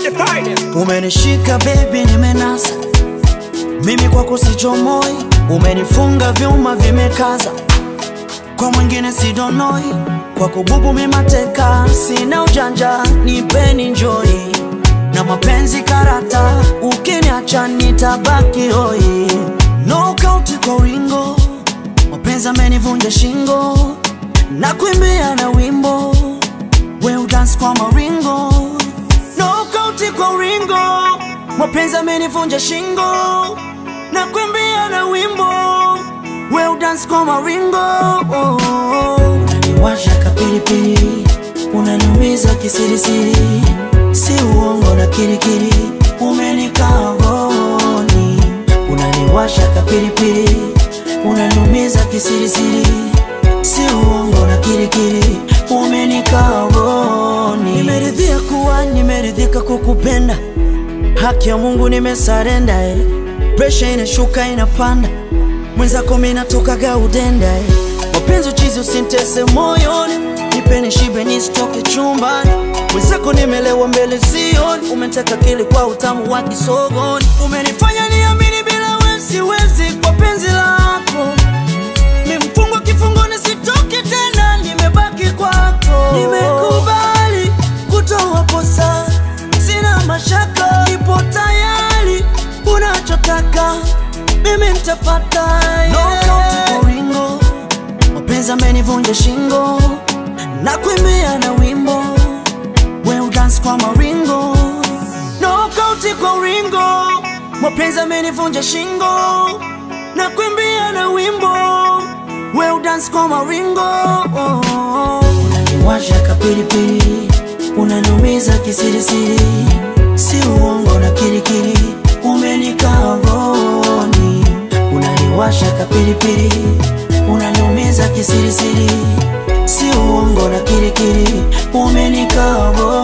the finest. Umenishika baby, nimenasa mimi kwako sichomoi, umenifunga vyuma vimekaza, kwa mwingine sidonoi, kwako bubu mimateka, sina ujanja, nipeni njoi na mapenzi karata, ukiniacha nitabaki hoi. Knockout kwa uringo, mapenzi amenivunja shingo, na kuimbia na wimbo, we udance kwa maringo Knockout kwa uringo, mapenzi amenivunja shingo, na kuimbia na wimbo, we udance kwa maringo oh, oh. Unaniwasha kapilipili, unaniumiza kisirisiri, si uongo na kirikiri, umenikaa rohoni. Unaniwasha kapilipili, unaniumiza kisirisiri, si uongo na kirikiri, umenikaa rohoni. Nimeridhia kuwa nimeridhika kukupenda, haki ya Mungu nimesarenda eh. Presha inashuka inapanda, mwenzako mimi natokaga udenda eh. Mapenzi uchizi usintese moyoni, nipeni shibe nisitoke chumbani. Mwenzako nimelewa mbele sioni, umeteka kili kwa utamu wa kisogoni. Umenifanya niamini bila wewe siwezi kwa penzi lako Nimefungwa kifungoni sitoki tena, nimebaki kwako. Nimekubali kutoa posa, sina mashaka, nipo tayari, unachotaka mimi nitafata. Knockout kwa uringo, mapenzi amenivunja shingo, na kuimbia na wimbo, we udance kwa maringo. Knockout kwa uringo, mapenzi amenivunja shingo, na kuimbia na wimbo, we udance kwa maringo. Oh, oh. Unaniwasha kapilipili, unaniumiza kisirisiri, si uongo na kirikiri, umenikaa rohoni. Unaniwasha kapilipili, unaniumiza kisirisiri, si uongo na kirikiri, umenikaa rohoni.